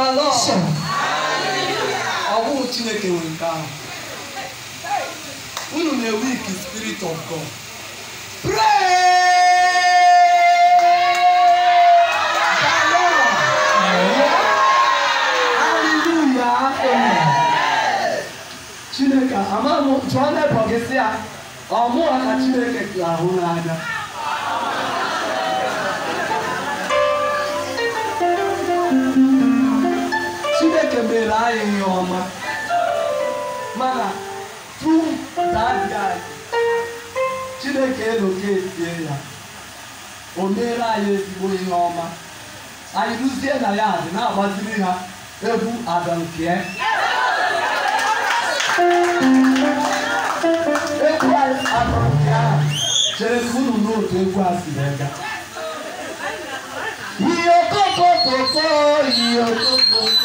Lord. Ọ bụghị Chineke nwe nke ahụ. Unu na-ewe ike spirit of God. Hallelujah. Amen. Chineke ama m jụọ nebọ gị sị ya ọ mụwa ka Chineke ga-ahụ n'anya Chineke mere anyị ihe ọma mana tu dadi anyị Chineke eloketie ya o meere anyị ezigbo ihe ọma anyị rụzie na ya adị na-agbaziri ha egwu ada nke ya egwu anyị ada nke ahụ chere ka unu n'otu egwu a si wee gaa ihe okokokoko ihe okokoko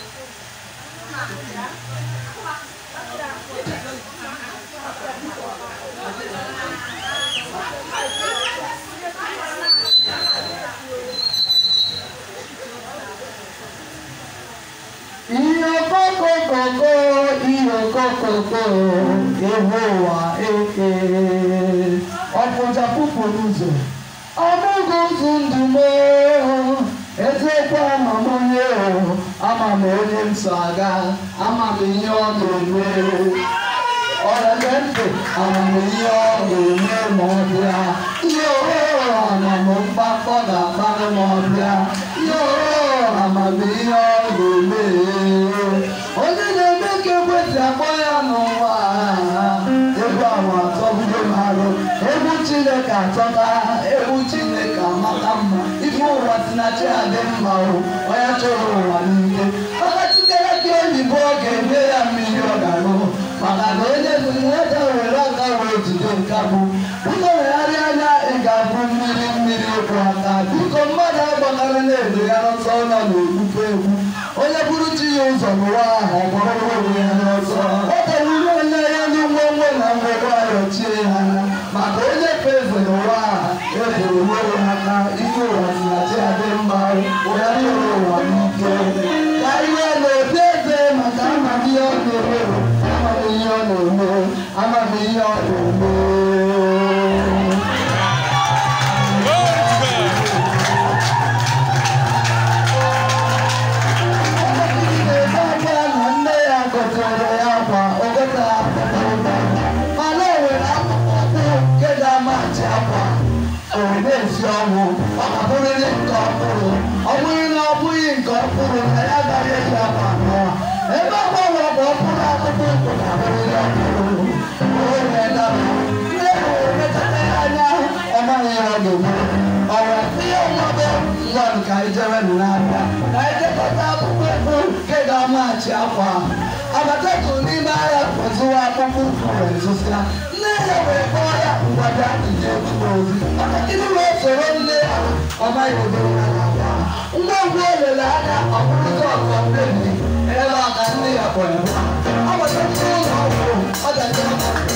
ihe okokokoko ihe okokoko ewu ụwa eke ọpụja pụpụ n'ụzọ ọmụgụ ụzọ ndụ m eziokwu ama m onye o ama m onye m so aga ama m ihe ọ na-eme ọrịa ntị ama m ihe ọ ga-eme ma ọ bịa ihe ooo ama m mgbakọ ga-akparị ma ọ bịa ihe ooo ama m ihe ọ ga-eme onye na-eme ka ekwesị akpọ ya n'ụwa egwu ahụ atọbugo m arụ egwu chineke atọka egwu chineke amaka mma ife ụwa si na chi adị mma o onye chọrọ ụwa niile maka chitere gị oyibo ọ ga-eme ya mmiri ọ ga-aṅụ maka na onye ede were aka wee jide nka bụ biko wegharịa anya ị ga-abụ mmiri mmiri ịkwụ aka biko mmadụ agbakara na-edegara ọsọ nọ na-egbufe egwu onye bụrụ chi ya ụzọ n'ụwa ahụ ọ gbọrọ onwe ya n'ọsọ ọ tọrọ onye ya ndị ngwongwo na ngwongwo ayọchie ya anya maka onye ka eze n'ụwa ahụ ebere onwe ya aka ike ụwa si na chi adị mma ụya chọrọ ụwa n'ike ka ihe na-ebi eze maka amamihe ọ na-eme amamihe ọ na-eme amamihe ọ na-eme na nne ya gotere ya akwa ogote mana o nwere akpụkpọ ụkwụ nke ga-amachi akwa esi ọnwụ ọ ga-abụrịrị nke ọhụrụ ọ bụghị na ọ bụghị nke ọhụrụ na ya agaghị eji akwa anọ ebe ọ gbanwe bụ ọhụrụ akpụkpọ ụkwụ ga-abụrịrị ọhụrụ onye dara nne ya emechata ya anya ọ maghị ihe ọ ga-eme ọ wee tinye mmadụ ngwa ka anyị jere n'abịa ka anyị jekọta akpụkpọ ụkwụ nke ga-amaghachi akwa abatatụ n'ime ahịa kpọzụwa akpụkpọ ụkwụ wee zụsịa nne ya wee kpọọ ya ngwada ije ezigbo ozi maka gịnị wee soro nne ya ọ maghị ụdị ya na-agwa ngwa ngwa o lere anya ọ bụrụzi ọzọ mmebi ebe a ka nne ya kpọrọ ya abatatụ ụlọ ọgwụ ọ ga-eje